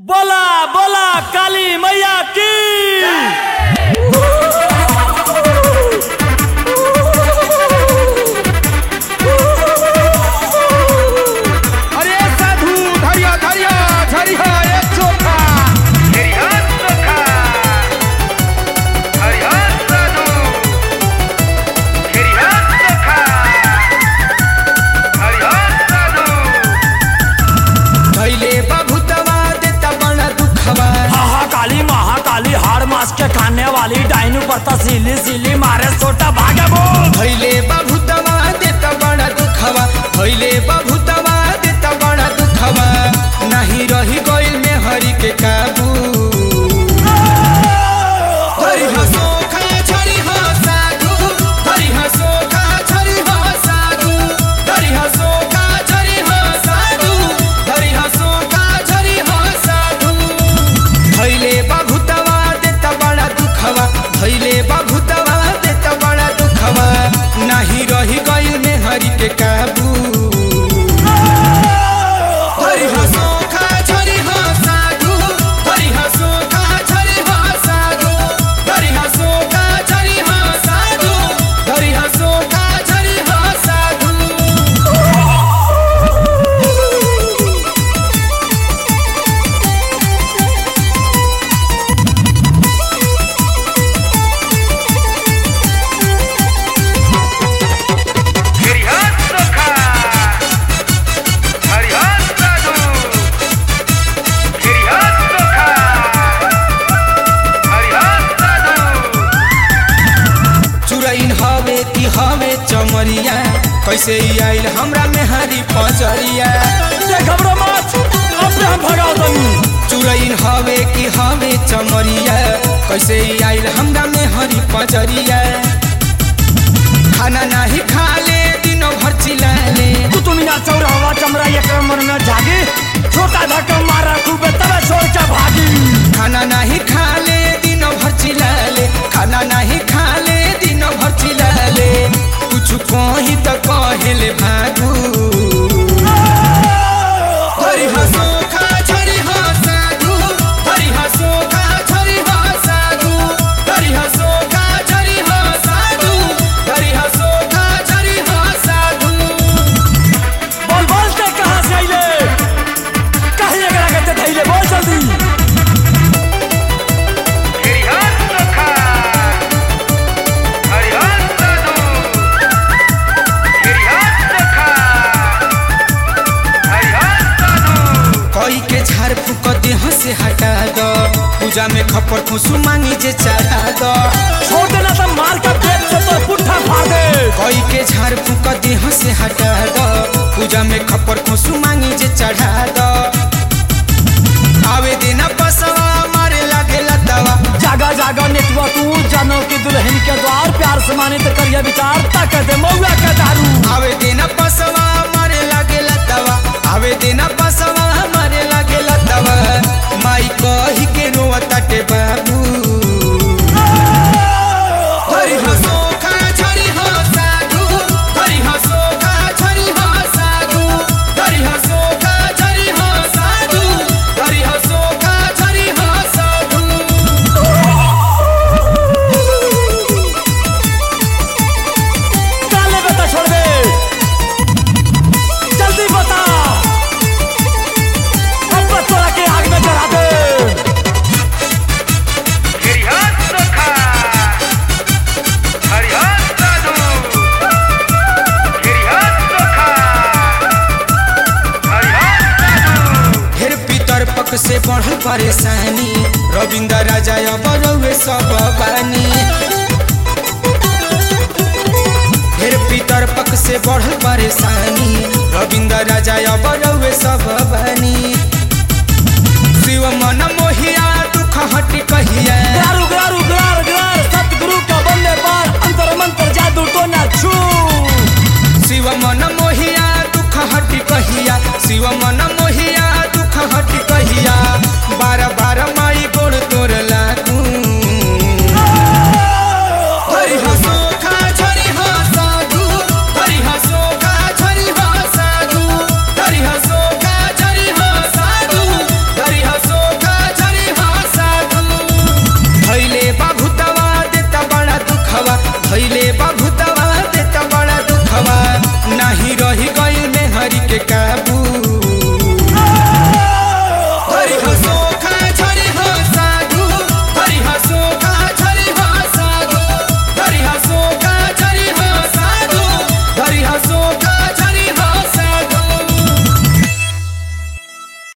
बोला बोला काली मैया की अरे साधू धरिया धरिया धरिया एक चोखा हरिहर चोखा हरिहर साधु हरिहर चोखा हरिहर साधु धैले बभुतवा देता बड़ा दुखवा महाकाली महाकाली हार मास के खाने वाली डाइनू पर तसीली सीली मारे सोटा भागे बोल धैले बभुतवा देता बड़ा दुखवा धैले बभुतवा देता बड़ा दुखवा नहीं रही गइल में हरि के काबू हरि हसो खा छरि हो साधु हरि हसो खा छरि हो साधु हरि हसो खा छरि हो साधु हरि हसो खा छरि हो साधु धैले बाभुतवा देता बड़ा दुखवा धैले बाभुतवा देता बड़ा दुखवा नाही रही गइल में हरि के काबू हरि हसो खा छरि हो साधु हरि हसो खा छरि हो साधु हरि हसो खा छरि हो साधु हरि हसो खा छरि हो साधु हरिहर चोखा हरिहर साधु हरिहर चोखा हरिहर साधु चुरैन हवे कि हवे चमरिया कैसे ई आइल हमरा में हरी पचरिया ये घबरो मत अपने हम भगाओ तनी चुरैन हवे कि हवे चमरिया कैसे ई आइल हमरा में हरी पचरिया खाना नाही खाले दिनो भर चिलाले तू तुमिया चौरावा चमरा एक मन में जागी छोटा धक्का मारा खूबे तबे छोड़ के भागी खाना नाही खाले दिनो भर चिलाले खाना नाही खाले दिनो भर चिलाले कुछ कही त कहेले भागू हरि हसो खा छरि हो साधु हरि हसो खा छरि हो साधु हरि हसो खा छरि हो साधु हरि हसो खा छरि हो साधु बोल बोल के कहां से आइले कहीं अगर आगे ते धैले बोल जल्दी हरिहर चोखा हरिहर साधु हरिहर चोखा हरिहर साधु कोई के झाड़ फूक देह से हटा दो पूजा में खपर खुशु मांगी जे चढ़ा दो छोड़ देना तो मार के पेट से तो पुट्ठा फाड़ दे कोई के झाड़ फूक देह से हटा दो पूजा में खपर खुशु मांगी जे चढ़ा दो आवे देना पसवा मारे लागे लतावा जागा जागा नेटवा तू जानो कि दुल्हन के द्वार प्यार से माने तो करिए विचार तक दे मौला के दारू आवे देना पसवा मारे लागे लतावा आवे देना पसवा मारे लागे लतावा माई कही के रोआ ताटे बाबू हरि हसो खा छरि हो साधु हरि हसो खा छरि हो साधु हरि हसो खा छरि हो साधु हरि हसो खा छरि हो साधु काले बेटा छोड़ दे जल्दी बता अब बस तोरा के आग में चढ़ा दे हरिहर चोखा हरिहर साधु हरिहर चोखा हरिहर साधु फिर पितर पक से बढ़ल परेशानी रविंद्र राजा अब रउए सब बानी फिर पितर पक से बढ़ल परेशानी रविंद्र राजा अब रउए सब बानी शिव मन मोहिया दुख हट कहिया ग्रार उग्रार उग्रार ग्रार सतगुरु का बल्ले पार अंतर मंत्र जादू तो ना छू शिव मन मोहिया दुख हट कहिया शिव मन मोहिया दुख हट कहिया बार बार माई गोड़ तोर लागू हरि हसो खा छरि हो साधु हरि हसो खा छरि हो साधु हरि हसो खा छरि हो साधु बभुतवा